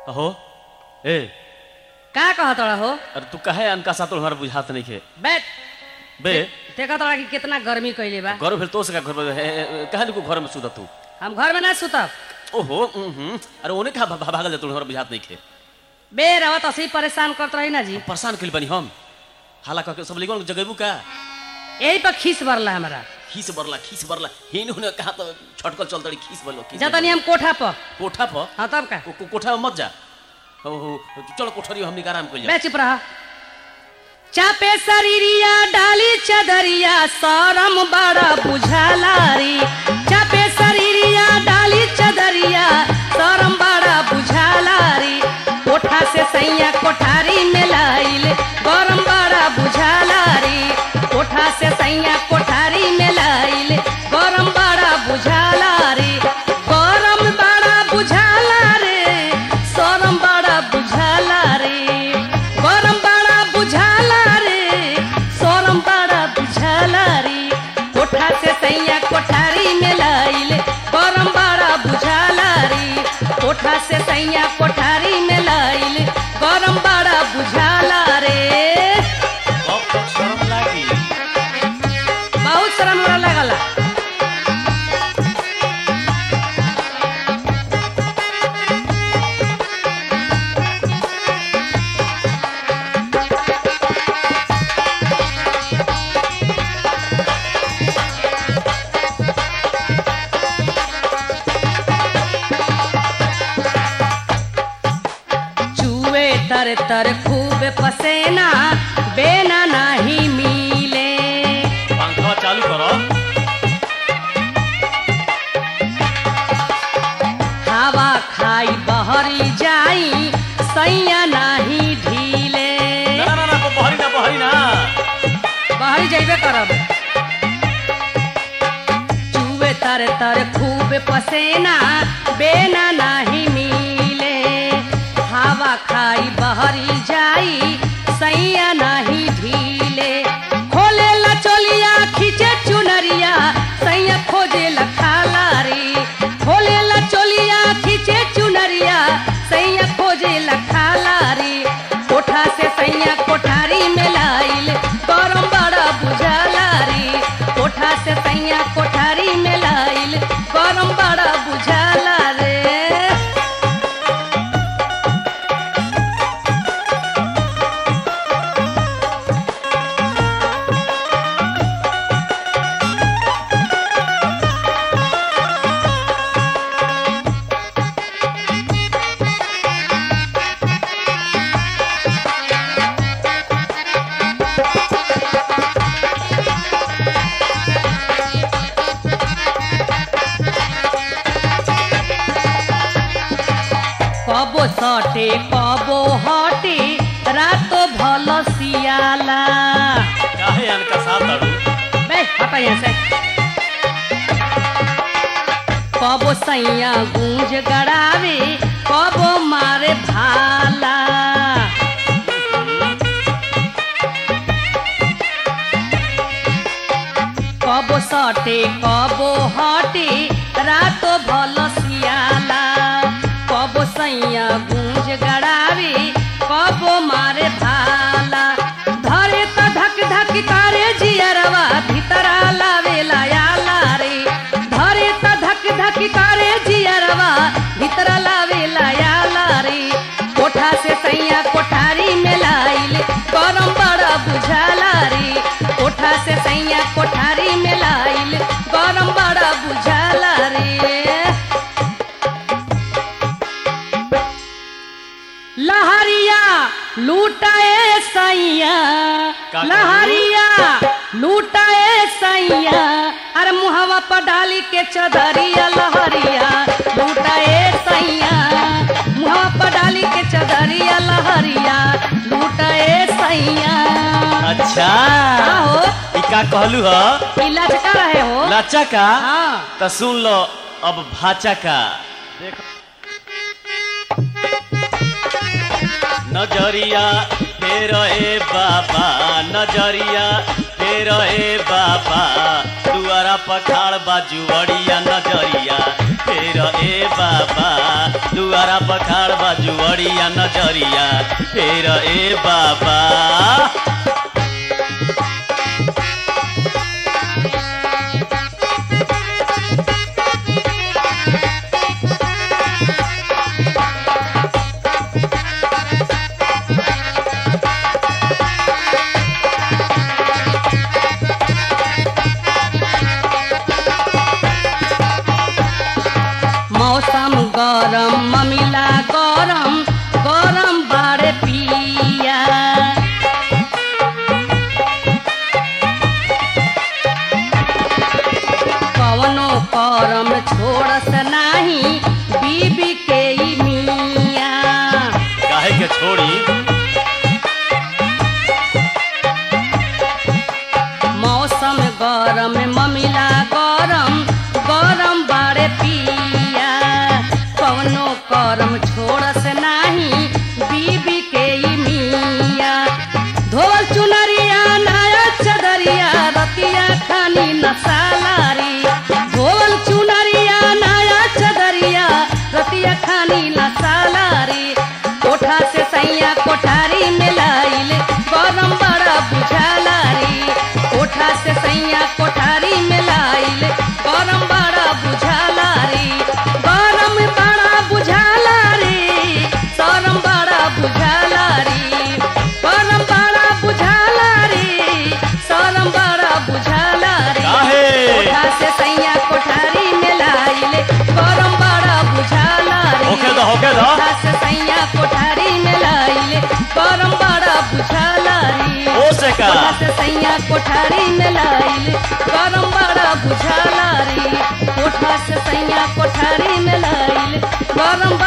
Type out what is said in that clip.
अहो ए का कहत रहा हो अरे तू कहे अनका सातुल हमारा बुझात नहीं खे बैठ बे देखत रहा कि कितना गर्मी कैले बा घर भेल तो से का घर में हे, हे, कहे को घर में सुता तू हम घर में ना सुतब ओहो उहुं, अरे ओने का भा- भागल जातुल हमारा बुझात नहीं खे बे रवत असी परेशान करत रही ना जी परेशान कइल बनी हम हाला कह के सब लिगन जगेबू का यही पर खीस बरला हमारा खीस बरला खीस बरला हेन होने कहा तो छटकल चल तड़ी खीस बरलो खीस जतनी हम कोठा पर कोठा पर हाँ तब का को- को- कोठा में मत जा ओहो चलो कोठरी हमनी के आराम कइल जा बे चुप रहा चापे शरीरिया डाली चदरिया सरम बड़ा बुझालारी चापे शरीरिया डाली चदरिया सरम बड़ा बुझालारी कोठा से सैया कोठारी में लाइल गरम बड़ा बुझालारी कोठा से सैया कोठारी में लाइल गरम बड़ा बुझालारी गरम बड़ा बुझाला रे सरम बड़ा बुझाला रे गरम बड़ा बुझाला रे सोरम बड़ा बुझाला रे कोठा से सैया कोठारी में लाइल गरम बड़ा बुझाला रे कोठा से सैया कोठारी में लाइल गरम बड़ा बुझाला रे अब तक शर्म लागी बहुत शर्म हमरा लगला चूहे तर तर खूब पसेना बेना नहीं मिले पंखा चालू करो हवा खाई बहरी जाई सैया नहीं ढीले ना ना ना ना बहरी ना बहरी ना बहरी जैबे करब चूहे तर तर खूब पसेना बेना नहीं मिले हवा खाई बहरी जाई सैया नहीं ढीले खोले ला चोलिया खींचे चुनरिया सैया खोजे ला खाला रे खोले ला चोलिया खींचे चुनरिया सैया खोजे ला खाला रे कोठा से सैया कोठारी में लाइल गरम बड़ा बुझाला रे कोठा से सैया कोठारी में लाइल गरम बड़ा बुझाला रे कबो सटे कबो हटे रातो भल सियाला काहे अनका साथ अड़ू बे हटा यहाँ से कबो सैया गूंज गड़ावे कबो मारे भाला कबो सटे कबो हटे रातो भल सियाला कबो सैया गूंज गड़ावे कबो मारे भाला धरे त धक धक करे जियरवा भीतरा लावेला आला रे धरे त धक धक करे जियरवा भीतरा लावेला आला रे कोठा से सैया कोठारी में लाइल गरम बड़ा बुझाला रे कोठा से सैया कोठारी में लाइल गरम बड़ा बुझाला रे लहरिया लूटाए सैया का कहलू? लहरिया लूटाए सैया अरे मुहवा पर डाली के चदरिया लहरिया लूटाए सैया मुहवा पर डाली के चदरिया लहरिया लूटाए सैया अच्छा आहो ई का कहलू ह पीला चका रहे हो लाचा का हाँ त सुन लो अब भाचा का देख नजरिया फेर ए बाबा नजरिया फेर फेर ए बाबा दुआरा पखाड़ बाजुवड़िया नजरिया फेर ए बाबा दुआरा पखाड़ बाजुवड़िया नजरिया फेर ए बाबा मौसम गरम ममिला गरम गरम बाड़े पिया कवनो करम छोड़स नाही बीबी के ई मिया काहे के छोड़ी मौसम गरम ममिला गरम गरम बाड़े पिया कवनो करम छोड़स नाही बीबी के ई मिया धोल चुनरिया नया चदरिया रतिया खानी नसालारी धोल चुनरिया नया चदरिया रतिया खानी नसालारी कोठा से सैया कोठारी में लाइल गरम बड़ा बुझालारी कोठा से सैया कोठारी में लाइल गरम बड़ा बुझालारी गरम बड़ा बुझालारी सरम बड़ा बुझालारी गरम बड़ा बुझालारी सरम बड़ा बुझालारी काहे? कोठा से सैया कोठारी में लाइल गरम बड़ा बुझालारी होके दो होके दो कोठा से सैया कोठारी में लाइल गरम बड़ा बुझालारी हो से का कोठा से सैया कोठारी में लाइल गरम बड़ा बुझालारी कोठा से सैया कोठारी में लाइल गरम